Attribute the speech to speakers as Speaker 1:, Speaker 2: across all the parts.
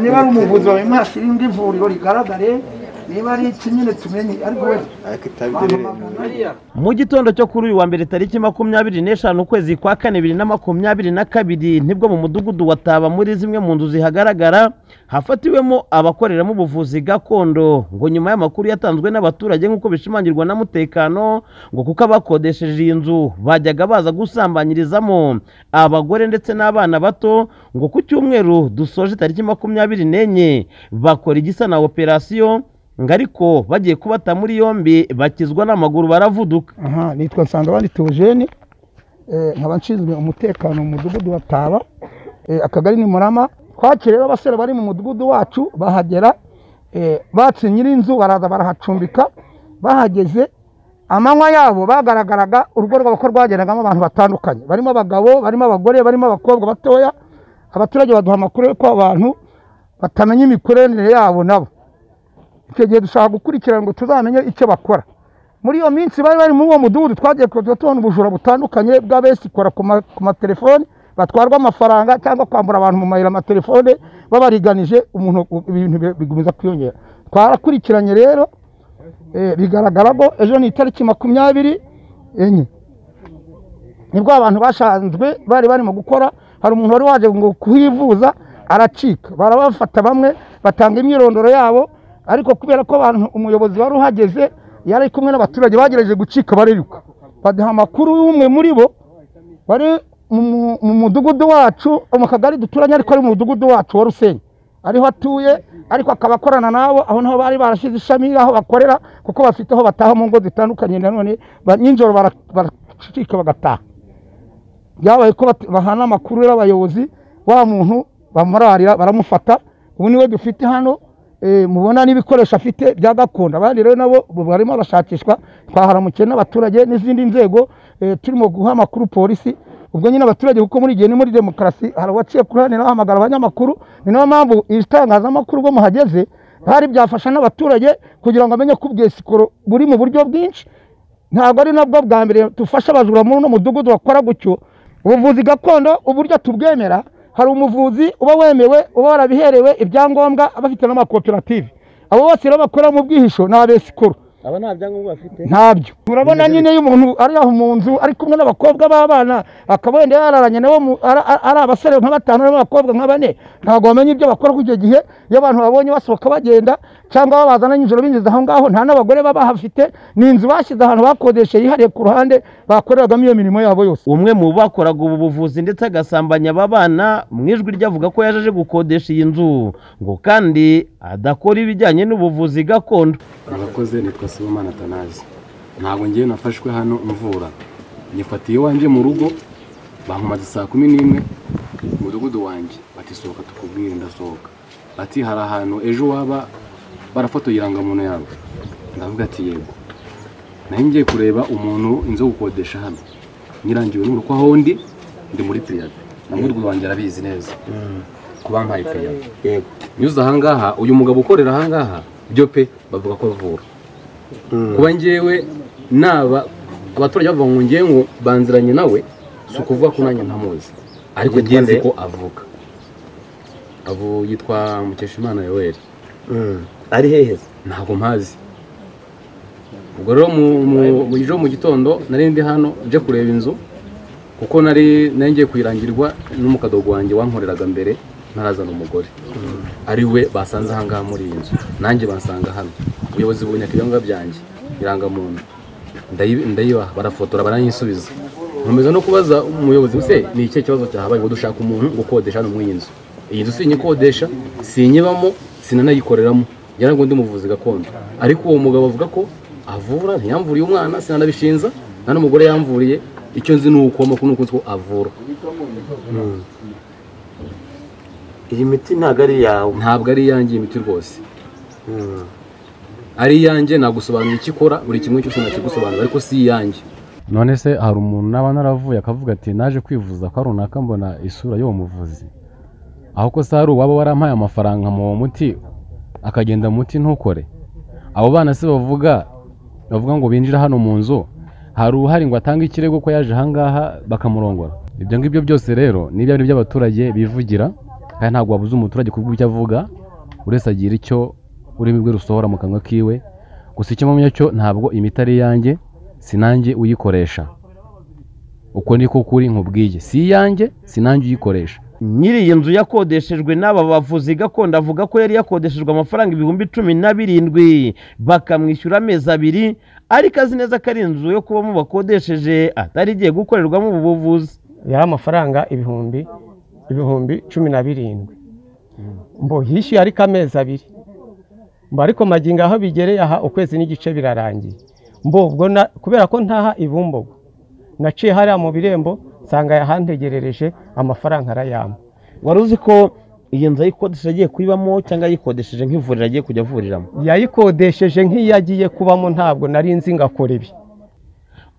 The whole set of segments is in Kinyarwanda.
Speaker 1: niba ari umuvuzi wawe mwashyira irindi vuriro rigaragare niba ari iki nyine tumenye ariko we
Speaker 2: ariko itabigerere
Speaker 3: mu gitondo cyo kuri uyu wa mbere tariki makumyabiri n'eshanu ukwezi kwa kane bibiri na makumyabiri na kabiri nibwo mu mudugudu wa taba muri zimwe mu nzu zihagaragara hafatiwemo abakoreramo ubuvuzi gakondo ngo nyuma y'amakuru yatanzwe n'abaturage nk'uko bishimangirwa na mutekano ngo kuko abakodesheje iyi nzu bajyaga baza gusambanyirizamo abagore ndetse n'abana bato ngo ku cyumweru dusoje tariki makumyabiri n'enye bakora igisa na operasiyo ngo ariko bagiye kubata muri yombi bakizwa n'amaguru baravuduka
Speaker 1: aha nitwa nsangabandi teogene nkaba nshinzwe umutekano mu mudugudu wa taba Eh, akagari ni murama twakiriyeho abasore bari mu mudugudu wacu bahagera eh, batse nyir'inzu baraza barahacumbika bahageze amanywa yabo bagaragaraga urugo rwabo ko rwageragamo abantu batandukanye barimo abagabo barimo abagore barimo abakobwa batoya abaturage baduha amakuru y'uko abantu batamenya imikoranire yabo nabo icyo gihe dushaka gukurikirana ngo tuzamenye icyo bakora muri iyo minsi bari bari muri uwo mudugudu twagiye kujya tubona ubujura butandukanye bw'abesikora ku ma- ku matelefone batwarwa amafaranga cyangwa kwambura abantu mu mayira amatelefone babariganije umuntu ibintu bi- bigomeza kwiyongera twarakurikiranye rero eh, bigaragara ko ejo ni itariki makumyabiri enye nibwo abantu bashanzwe bari barimo gukora hari umuntu wari waje ngo kuhivuza aracika barabafata bamwe batanga imyirondoro yabo ariko kubera ko abantu umuyobozi wari uhageze yari ari kumwe n'abaturage bagerageje gucika bariruka baduha amakuru y'umwe muri bo wari mu- mu- mu mudugudu wacu mu kagari duturanye ariko ari mu mudugudu wacu wa rusenyi ariho atuye ariko akaba akorana nabo aho naho bari barashyize ishami aho bakorera kuko bafite aho bataha mu ngo zitandukanye nanone ba- nijoro bara- baracika bagataha byabaye ko bat- bahana amakuru y'abayobozi wa muntu bamurarira baramufata ubu niwe dufite hano eh, mubona n'ibikoresho afite bya gakondo abandi rero nabo ubu barimo barashakishwa twaharamukiye n'abaturage n'izindi nzego eh, turimo guha amakuru polisi ubwo nyine abaturage kuko muri igihe ni muri demokarasi hari uwaciye kuri hano ahamagara abanyamakuru ni nayo mpamvu ibitangazamakuru ubwo muhageze hari byafasha n'abaturage kugira ngo amenye ko ubwesikoro buri mu buryo bwinshi ntabwo ari nabwo bwa mbere dufasha abajura muri uno mudugudu bakora gutyo ubuvuzi gakondo uburyo tubwemera hari umuvuzi uba wemewe uba warabiherewe ibyangombwa aba afite n'amakoperative abo bose rero bakora mu bwihisho ni abesikuru
Speaker 3: aba nta byangombwa bafite
Speaker 1: ntabyo urabona nyine iyo umuntu ari aho mu nzu ari kumwe n'abakobwa b'abana akaba wenda yararanye nabo mu- ara- ara- ari abasore nka batanu n'abakobwa nka bane ntabwo bamenya ibyo bakora kuri icyo gihe iyo abantu babonye basohoka bagenda cyangwa babazana nijoro binjiza aho ngaho nta n'abagore baba bahafite ni inzu bashyize ahantu bakodeshe yihariye ku ruhande bakoreragamo iyo mirimo yabo yose
Speaker 3: umwe mu bakoraga ubu buvuzi ndetse agasambanya aba bana mu ijwi rye avuga ko yaje gukodesha iyi nzu ngo kandi adakora ibijyanye n'ubuvuzi gakondo
Speaker 4: murakoze nitwa sibomana atanazi ntabwo ngiye nafashwe hano mvura nyifatiye iwanjye mu rugo bankomaze saa kumi n'imwe mu mudugudu wanjye bati sohoka tukubwire ndasohoka bati hari ahantu ejo waba barafotoye irangamuntu yawe ndavuga ati yego nari ngiye kureba umuntu inzu yo gukodesha hano nyirangiwe n'uruko aho ndi ndi muri piriyade na mudugudu wanjye arabizi neza kuba mpaye piriyade
Speaker 2: yego
Speaker 4: nyuze ahangaha uyu mugabo ukorera ahangaha byo pe bavuga ko avura kuba ngewe naba abaturage bavuga ngo ngewe ngo banziranye nawe si ukuvuga ko nanjye ntamuzi ariko
Speaker 2: Njye
Speaker 4: ngewe nzi
Speaker 2: nde?
Speaker 4: ko avuga avu yitwa mukeshimana yoweri
Speaker 2: Mm. ari hehe se?
Speaker 4: ntabwo mpazi ubwo rero mu- mu- mu ejo mu gitondo nari ndi hano nje kureba inzu kuko nari nari ngiye kuyirangirwa n'umukadogo wanjye wankoreraga mbere ntarazana umugore ari we basanze ahangaha muri iyi nzu nanjye bansanga hano ubuyobozi buboneka ibyangombwa byanjye irangamuntu ndayi- ndayibaha barafotora barayisubiza nkomeza no kubaza umuyobozi se ni ikihe kibazo cyahabaye ngo dushaka umuntu ngo ukodesha hano muri iyi nzu iyi nzu sinyikodesha sinyibamo sinanayikoreramo ngira ngo ndi umuvuzi gakondo ariko uwo mugabo avuga ko avura ntiyamvuriye umwana sinanabishinza nta n'umugore yamvuriye icyo nzi ni uko amakuru ni uko nzi ko avura
Speaker 2: iyi miti ntabwo ari iyawe
Speaker 4: ntabwo ari iyanjye iyi miti rwose
Speaker 2: Mm.
Speaker 4: ari iyanjye nagusobanurira icyo ikora buri kimwe cyose nakigusobanurira ariko si iyanjye
Speaker 5: none se hari umuntu naba naravuye akavuga ati naje kwivuza kwa runaka mbona isura y'uwo muvuzi aho ko se hari uwaba warampaye amafaranga mu muti akagenda mu muti ntukore abo bana se bavuga bavuga ngo binjira hano mu nzu hari uruhare ngo atange ikirego ko yaje ahangaha bakamurongora ibyo ngibyo byose rero ni ibyari iby'abaturage bivugira kandi ntabwo wabuza umuturage kubwo ibyo avuga uretse agira icyo ururimi rwe rusohora mu kanwa kiwe gusa icyo mpamya cyo ntabwo imiti ari iyanjye si nanjye uyikoresha uko niko kuri nkubwiye si iyanjye si nanjye uyikoresha
Speaker 3: nyiri iyi nzu yakodeshejwe n'aba bavuzi gakondo avuga ko yari yakodeshejwe amafaranga ibihumbi cumi na birindwi bakamwishyura amezi abiri ariko azi neza ko ari inzu yo kubamo bakodesheje atari igiye gukorerwamo ubu buvuzi
Speaker 6: yari amafaranga ibihumbi ibihumbi cumi na birindwi mbo yishyuye ariko amezi abiri mbo ariko magingo aho bigereye aha ukwezi n'igice birarangiye mbo ubwo na- kubera ko ntaha ibumbogo naciye hariya mu birembo nsanga yahantegerereje amafaranga arayampa
Speaker 3: wari uzi ko iyi nzu ayikodesheje agiye kuyibamo cyangwa ayikodesheje nk'ivuriro agiye kujya avuriramo
Speaker 6: yayikodesheje nk'iyo agiye kubamo ntabwo nari nzi ngakora ibi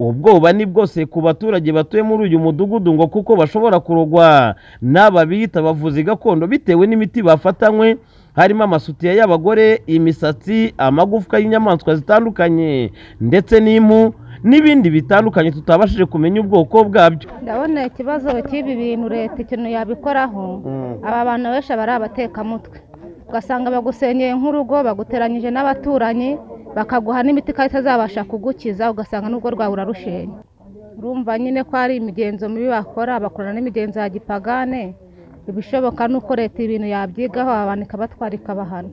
Speaker 3: ubwoba ni bwose ku baturage batuye muri uyu mudugudu ngo kuko bashobora kurogwa n'aba biyita abavuzi gakondo bitewe n'imiti bafatanywe harimo amasutiya y'abagore imisatsi amagufwa y'inyamaswa zitandukanye ndetse n'impu n'ibindi bitandukanye tutabashije kumenya ubwoko bwabyo
Speaker 7: ndabona ikibazo cy'ibi bintu leta ikintu yabikoraho aba bantu benshi aba ari abatekamutwe ugasanga bagusenyeye nk'urugo baguteranyije n'abaturanyi bakaguha n'imiti kandi itazabasha kugukiza ugasanga n'ubwo rwawe urarushenye urumva nyine ko hari imigenzo mibi bakora bakora n'imigenzo ya gipagane ibishoboka ni uko leta ibintu yabyigaho abantu ikabatwara ikabahana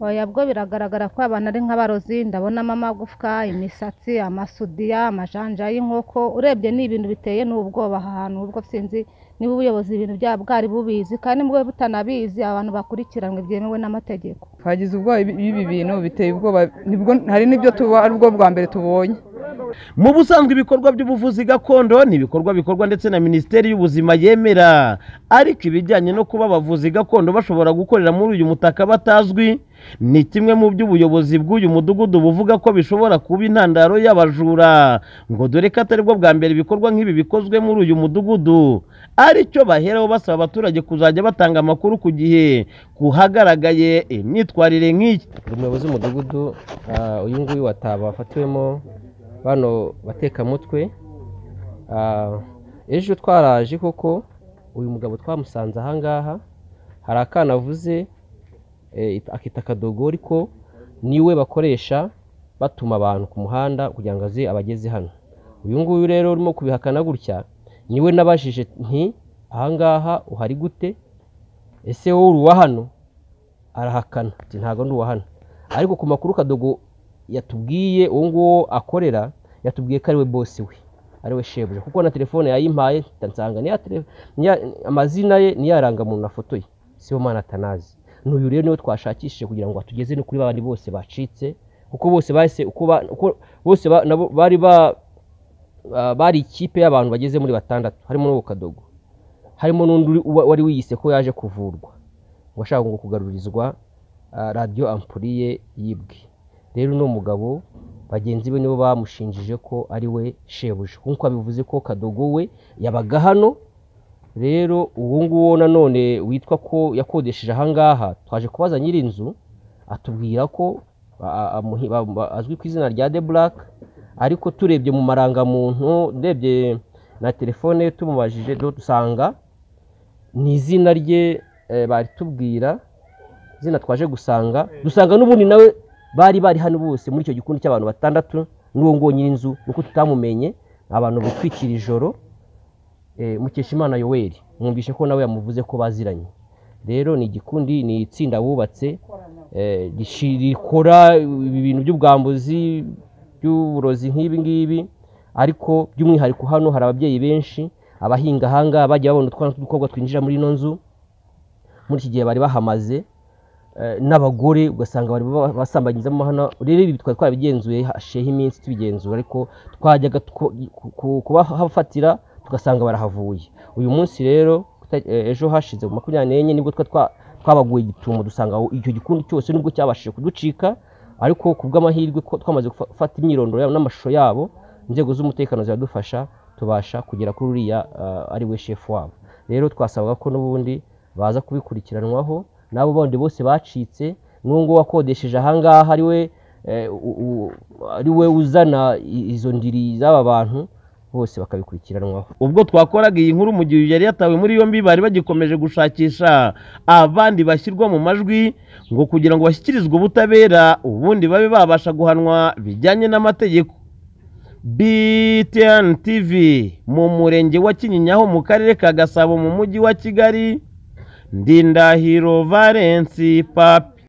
Speaker 7: oya bwo biragaragara ko abantu ari nk'abarozi ndabonamo amagufwa imisatsi amasudiya amajanja y'inkoko urebye ni ibintu biteye n'ubwoba aha hantu ubwo sinzi niba ubuyobozi ibintu byaba bwari bubizi kandi niba butanabizi abantu bakurikiranwe byemewe n'amategeko
Speaker 8: twagize ubwoba b'ibi bintu biteye ubwoba nibwo hari n'ibyo tuba ari ubwo bwa mbere tubonye
Speaker 3: mu busanzwe ibikorwa by'ubuvuzi gakondo ni ibikorwa bikorwa ndetse na minisiteri y'ubuzima yemera ariko ibijyanye no kuba abavuzi gakondo bashobora gukorera muri uyu mutaka batazwi ni kimwe mu by'ubuyobozi bw'uyu mudugudu buvuga ko bishobora kuba intandaro y'abajura ngo dore ko atari bwo bwa mbere ibikorwa nk'ibi bikozwe muri uyu mudugudu aricyo baheraho basaba abaturage kuzajya batanga amakuru ku gihe ku hagaragaye imyitwarire nk'iyi
Speaker 9: buri muyobozi w'umudugudu ah, uyu nguyu wataba wafatiwemo bano batekamutwe Ah, ejo twaraje koko uyu mugabo twamusanze aha ngaha hari akana avuze eh, it- akita akadogo ariko niwe bakoresha batuma abantu ku muhanda kugira ngo aze abageze hano uyu nguyu rero urimo kubihakana gutya niwe nabajije nti aha ngaha uhari gute ese wowe uri uwa hano arahakana ati ntabwo ndi uwa hano ariko ku makuru kadogo yatubwiye uwo nguwo akorera yatubwiye ko ari we bosi we ari we shebuja kuko na telefone yayimpaye mpita nsanga niya tele- niya- amazina ye niya rangamuntu afotoye siho mwana atanazi n'uyu rero niwe twashakishije kugira ngo atugeze no kuri babandi bose bacitse kuko bose bahise uko ba- uko bose ba- nabo bari ba- ba- bari ikipe y'abantu bageze muri batandatu harimo n'uwo kadogo harimo n'undi uri- wa- wari wiyise ko yaje kuvurwa ngo ashaka ngo kugarurizwa ah, radiyo ampuriye yibwe rero uno mugabo bagenzi be nibo bamushinjije ko ari we shebuja nk'uko abivuze ko kadogo we yabaga hano rero uwo nguwo nanone witwa ko yakodesheje ahangaha twaje kubaza nyiri inzu atubwira ko a- a- amuhi- ba- ba- azwi ku izina rya de buraka ariko turebye mu marangamuntu ndebye na telefone ye tumubajije do dusanga ni izina rye eh, bari tubwira izina twaje gusanga dusanga n'ubundi nawe bari bari hano bose muri icyo gikundi cy'abantu batandatu n'uwo nguwo nyir'inzu nuko tutamumenye abantu bitwikira ijoro eh, mukeshimana yoweri mwumvishe ko nawe yamuvuze ko baziranye rero ni igikundi ni itsinda bubatse eh, rishi- rikora ibi bintu by'ubwambuzi by'uburozi nk'ibi ngibi ariko by'umwihariko hano hari ababyeyi benshi abahinga ahangaha bajya babona utwana tw'udukobwa twinjira muri ino nzu muri iki gihe bari bahamaze eh, n'abagore ugasanga bari ba- basambanyizamo hano rero ibi twari twarabigenzuye hashiyeho iminsi tubigenzura ariko twajyaga tuko- ku- ku- kubahafatira tugasanga barahavuye uyu munsi rero kuta- eh, ejo hashize ku makumyabiri n'enye nibwo twa- twa- twabaguye igitumo dusanga aho icyo gikundi cyose nubwo cyabashije kuducika ariko ku bw'amahirwe ko twamaze gufata imyirondoro yabo n'amashusho yabo inzego z'umutekano ziradufasha tubasha kugera kuri uriya eh, ari we shefu wabo rero twasabaga ko n'ubundi baza kubikurikiranwaho n'abo bandi bose bacitse n'uwo nguwo wakodesheje ahangaha ari we eh, u- u- ari we uzana i- izo ndiri z'aba bantu bose bakabikurikiranwaho
Speaker 3: ubwo twakoraga iyi nkuru mu gihe yari yatawe muri yombi bari bagikomeje gushakisha abandi bashyirwa mu majwi ngo kugira ngo bashyikirizwe ubutabera ubundi babe babasha guhanwa bijyanye n'amategeko BTN TV mu murenge wa Kinyinya ho mu karere ka Gasabo mu mujyi wa Kigali Ndindahiro Valence Papi